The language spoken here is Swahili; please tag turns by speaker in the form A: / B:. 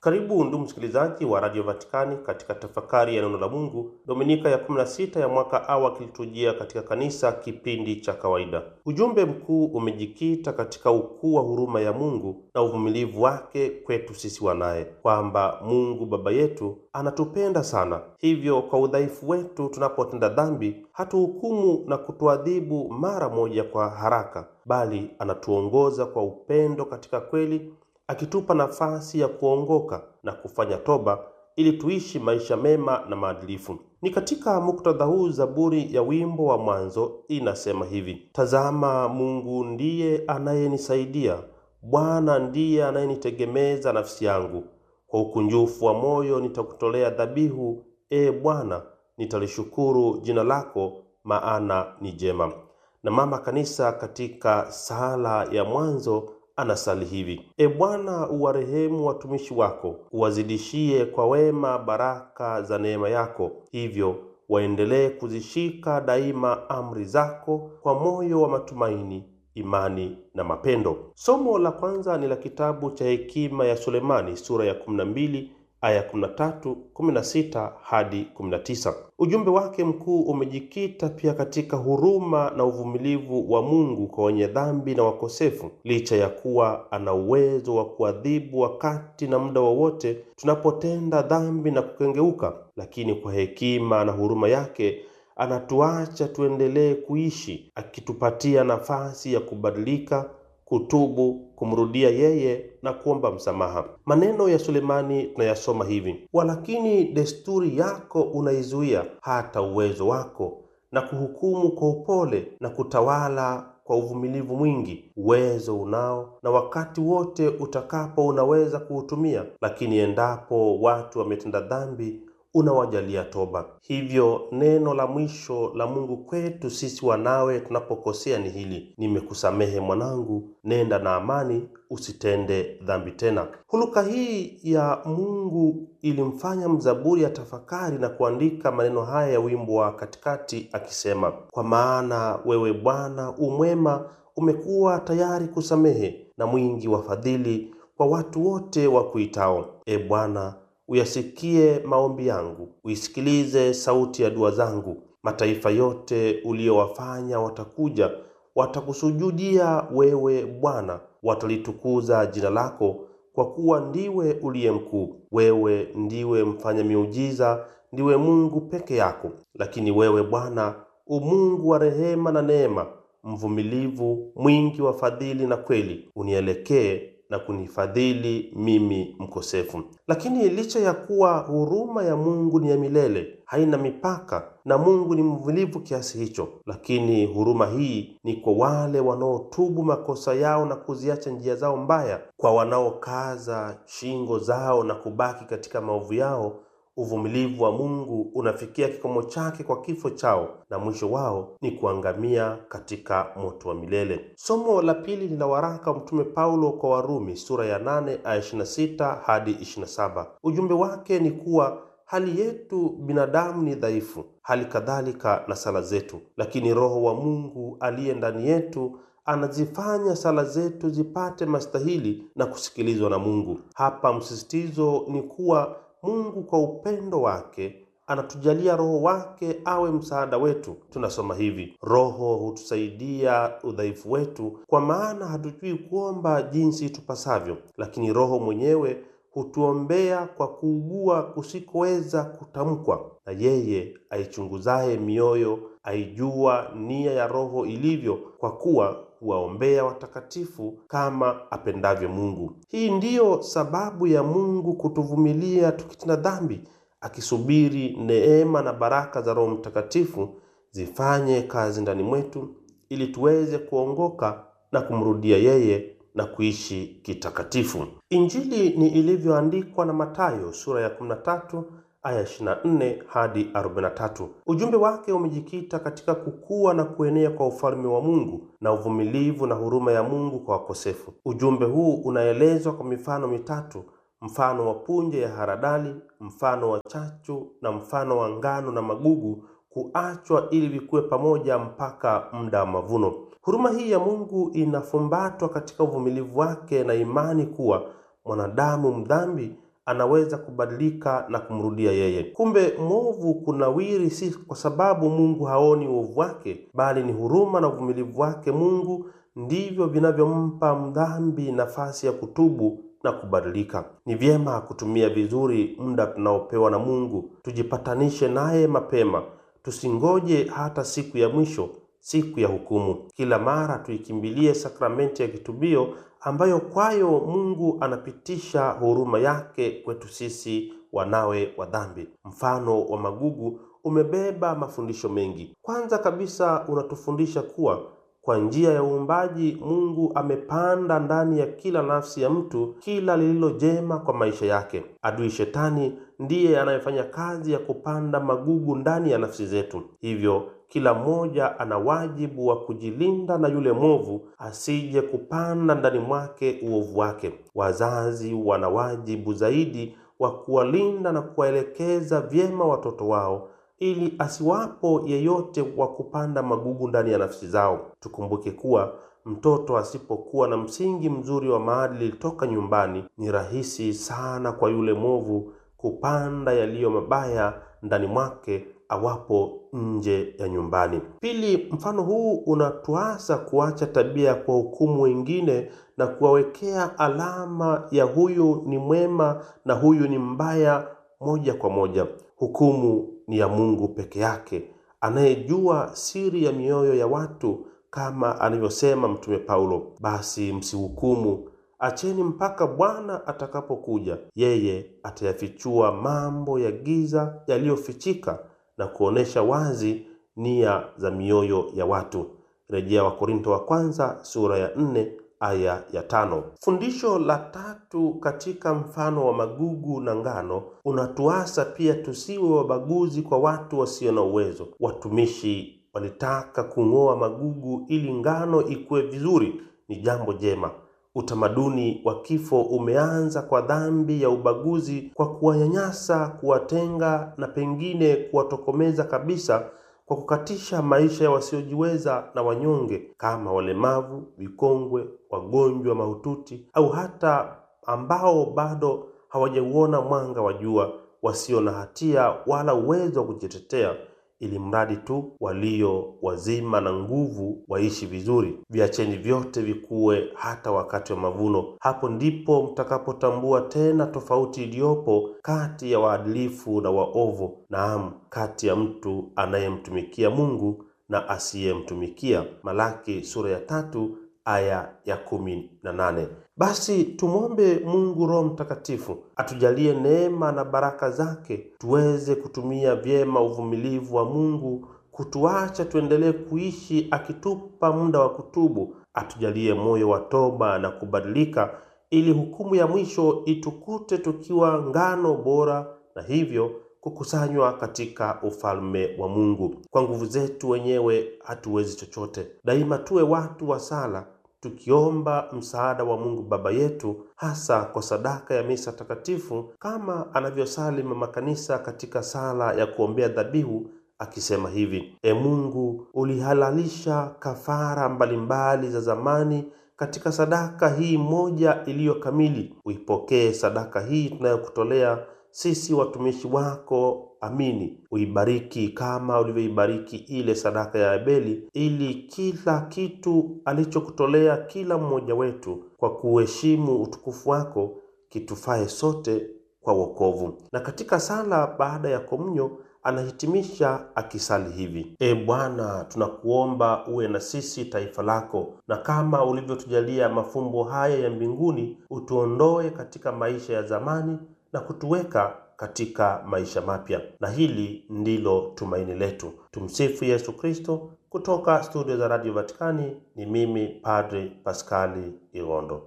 A: Karibu ndugu msikilizaji wa Radio Vatikani katika tafakari ya neno la Mungu, Dominika ya 16 ya mwaka A wa kiliturujia katika kanisa, kipindi cha kawaida. Ujumbe mkuu umejikita katika ukuu wa huruma ya Mungu na uvumilivu wake kwetu sisi wanaye, kwamba Mungu Baba yetu anatupenda sana, hivyo kwa udhaifu wetu tunapotenda dhambi hatuhukumu na kutuadhibu mara moja kwa haraka, bali anatuongoza kwa upendo katika kweli akitupa nafasi ya kuongoka na kufanya toba ili tuishi maisha mema na maadilifu. Ni katika muktadha huu Zaburi ya wimbo wa mwanzo inasema hivi: Tazama, Mungu ndiye anayenisaidia, Bwana ndiye anayenitegemeza nafsi yangu. Kwa ukunjufu wa moyo nitakutolea dhabihu, e Bwana, nitalishukuru jina lako, maana ni jema. Na mama kanisa katika sala ya mwanzo anasali hivi: E Bwana, uwarehemu watumishi wako, uwazidishie kwa wema baraka za neema yako, hivyo waendelee kuzishika daima amri zako kwa moyo wa matumaini, imani na mapendo. Somo la kwanza ni la kitabu cha Hekima ya Sulemani sura ya 12 aya 13, 16 hadi 19. Ujumbe wake mkuu umejikita pia katika huruma na uvumilivu wa Mungu kwa wenye dhambi na wakosefu, licha ya kuwa ana uwezo wa kuadhibu wakati na muda wowote tunapotenda dhambi na kukengeuka, lakini kwa hekima na huruma yake anatuacha tuendelee kuishi, akitupatia nafasi ya kubadilika kutubu, kumrudia yeye na kuomba msamaha. Maneno ya Sulemani tunayasoma hivi: walakini desturi yako unaizuia hata uwezo wako, na kuhukumu kwa upole na kutawala kwa uvumilivu mwingi. Uwezo unao na wakati wote utakapo unaweza kuutumia, lakini endapo watu wametenda dhambi unawajalia toba. Hivyo neno la mwisho la Mungu kwetu sisi wanawe tunapokosea ni hili: nimekusamehe mwanangu, nenda na amani, usitende dhambi tena. Huluka hii ya Mungu ilimfanya mzaburi ya tafakari na kuandika maneno haya ya wimbo wa katikati akisema, kwa maana wewe Bwana umwema, umekuwa tayari kusamehe na mwingi wa fadhili kwa watu wote wa kuitao. E Bwana, uyasikie maombi yangu, uisikilize sauti ya dua zangu. Mataifa yote uliowafanya watakuja, watakusujudia wewe Bwana, watalitukuza jina lako, kwa kuwa ndiwe uliye mkuu. Wewe ndiwe mfanya miujiza, ndiwe Mungu peke yako. Lakini wewe Bwana u Mungu wa rehema na neema, mvumilivu, mwingi wa fadhili na kweli, unielekee na kunifadhili mimi mkosefu. Lakini licha ya kuwa huruma ya Mungu ni ya milele, haina mipaka, na Mungu ni mvumilivu kiasi hicho, lakini huruma hii ni kwa wale wanaotubu makosa yao na kuziacha njia zao mbaya. Kwa wanaokaza shingo zao na kubaki katika maovu yao, uvumilivu wa Mungu unafikia kikomo chake kwa kifo chao, na mwisho wao ni kuangamia katika moto wa milele. Somo la pili ni la waraka wa Mtume Paulo kwa Warumi sura ya 8 aya 26 hadi 27. Ujumbe wake ni kuwa hali yetu binadamu ni dhaifu, hali kadhalika na sala zetu, lakini Roho wa Mungu aliye ndani yetu anazifanya sala zetu zipate mastahili na kusikilizwa na Mungu. Hapa msisitizo ni kuwa Mungu kwa upendo wake anatujalia Roho wake awe msaada wetu. Tunasoma hivi: Roho hutusaidia udhaifu wetu, kwa maana hatujui kuomba jinsi tupasavyo, lakini Roho mwenyewe hutuombea kwa kuugua kusikoweza kutamkwa. Na yeye aichunguzaye mioyo aijua nia ya Roho ilivyo, kwa kuwa huwaombea watakatifu kama apendavyo Mungu. Hii ndiyo sababu ya Mungu kutuvumilia tukitenda dhambi, akisubiri neema na baraka za Roho Mtakatifu zifanye kazi ndani mwetu ili tuweze kuongoka na kumrudia yeye na kuishi kitakatifu. Injili ni ilivyoandikwa na Mathayo sura ya 13 aya 24 hadi 43. Ujumbe wake umejikita katika kukua na kuenea kwa ufalme wa Mungu na uvumilivu na huruma ya Mungu kwa wakosefu. Ujumbe huu unaelezwa kwa mifano mitatu: mfano wa punje ya haradali, mfano wa chachu na mfano wa ngano na magugu kuachwa ili vikue pamoja mpaka muda wa mavuno. Huruma hii ya Mungu inafumbatwa katika uvumilivu wake na imani kuwa mwanadamu mdhambi anaweza kubadilika na kumrudia yeye. Kumbe mwovu kunawiri si kwa sababu Mungu haoni uovu wake, bali ni huruma na uvumilivu wake Mungu ndivyo vinavyompa mdhambi nafasi ya kutubu na kubadilika. Ni vyema kutumia vizuri muda tunaopewa na Mungu, tujipatanishe naye mapema, tusingoje hata siku ya mwisho, siku ya hukumu. Kila mara tuikimbilie sakramenti ya kitubio ambayo kwayo Mungu anapitisha huruma yake kwetu sisi wanawe wa dhambi. Mfano wa magugu umebeba mafundisho mengi. Kwanza kabisa unatufundisha kuwa kwa njia ya uumbaji Mungu amepanda ndani ya kila nafsi ya mtu kila lililo jema kwa maisha yake. Adui Shetani ndiye anayefanya kazi ya kupanda magugu ndani ya nafsi zetu. Hivyo kila mmoja ana wajibu wa kujilinda na yule mwovu asije kupanda ndani mwake uovu wake. Wazazi wana wajibu zaidi wa kuwalinda na kuwaelekeza vyema watoto wao ili asiwapo yeyote wa kupanda magugu ndani ya nafsi zao. Tukumbuke kuwa mtoto asipokuwa na msingi mzuri wa maadili toka nyumbani, ni rahisi sana kwa yule mwovu kupanda yaliyo mabaya ndani mwake awapo nje ya nyumbani. Pili, mfano huu unatuasa kuacha tabia ya kuwahukumu wengine na kuwawekea alama ya huyu ni mwema na huyu ni mbaya moja kwa moja. Hukumu ni ya Mungu peke yake, anayejua siri ya mioyo ya watu, kama anavyosema Mtume Paulo, basi msihukumu, acheni mpaka Bwana atakapokuja. Yeye atayafichua mambo ya giza yaliyofichika na kuonesha wazi nia za mioyo ya watu. Rejea Wakorinto wa kwanza sura ya nne aya ya tano. Fundisho la tatu katika mfano wa magugu na ngano unatuasa pia tusiwe wabaguzi kwa watu wasio na uwezo. Watumishi walitaka kung'oa magugu ili ngano ikue vizuri, ni jambo jema. Utamaduni wa kifo umeanza kwa dhambi ya ubaguzi, kwa kuwanyanyasa, kuwatenga na pengine kuwatokomeza kabisa kwa kukatisha maisha ya wasiojiweza na wanyonge kama walemavu, vikongwe, wagonjwa mahututi au hata ambao bado hawajauona mwanga wa jua, wasio na hatia wala uwezo wa kujitetea, ili mradi tu walio wazima na nguvu waishi vizuri. Viacheni vyote vikue hata wakati wa mavuno. Hapo ndipo mtakapotambua tena tofauti iliyopo kati ya waadilifu na waovu, naam, kati ya mtu anayemtumikia Mungu na asiyemtumikia. Malaki sura ya tatu aya ya kumi na nane. Basi tumwombe Mungu Roho Mtakatifu atujalie neema na baraka zake tuweze kutumia vyema uvumilivu wa Mungu kutuacha tuendelee kuishi, akitupa muda wa kutubu. Atujalie moyo wa toba na kubadilika, ili hukumu ya mwisho itukute tukiwa ngano bora, na hivyo kukusanywa katika ufalme wa Mungu. Kwa nguvu zetu wenyewe hatuwezi chochote. Daima tuwe watu wa sala tukiomba msaada wa Mungu Baba yetu, hasa kwa sadaka ya misa takatifu, kama anavyosali mama kanisa katika sala ya kuombea dhabihu akisema hivi: E Mungu, ulihalalisha kafara mbalimbali za zamani katika sadaka hii moja iliyo kamili. Uipokee sadaka hii tunayokutolea sisi watumishi wako. Amini. Uibariki kama ulivyoibariki ile sadaka ya Abeli, ili kila kitu alichokutolea kila mmoja wetu kwa kuheshimu utukufu wako kitufae sote kwa wokovu. Na katika sala baada ya komunyo anahitimisha akisali hivi: E Bwana, tunakuomba uwe na sisi taifa lako, na kama ulivyotujalia mafumbo haya ya mbinguni, utuondoe katika maisha ya zamani na kutuweka katika maisha mapya. Na hili ndilo tumaini letu. Tumsifu Yesu Kristo. Kutoka studio za Radio Vatikani ni mimi Padre Paskali Irondo.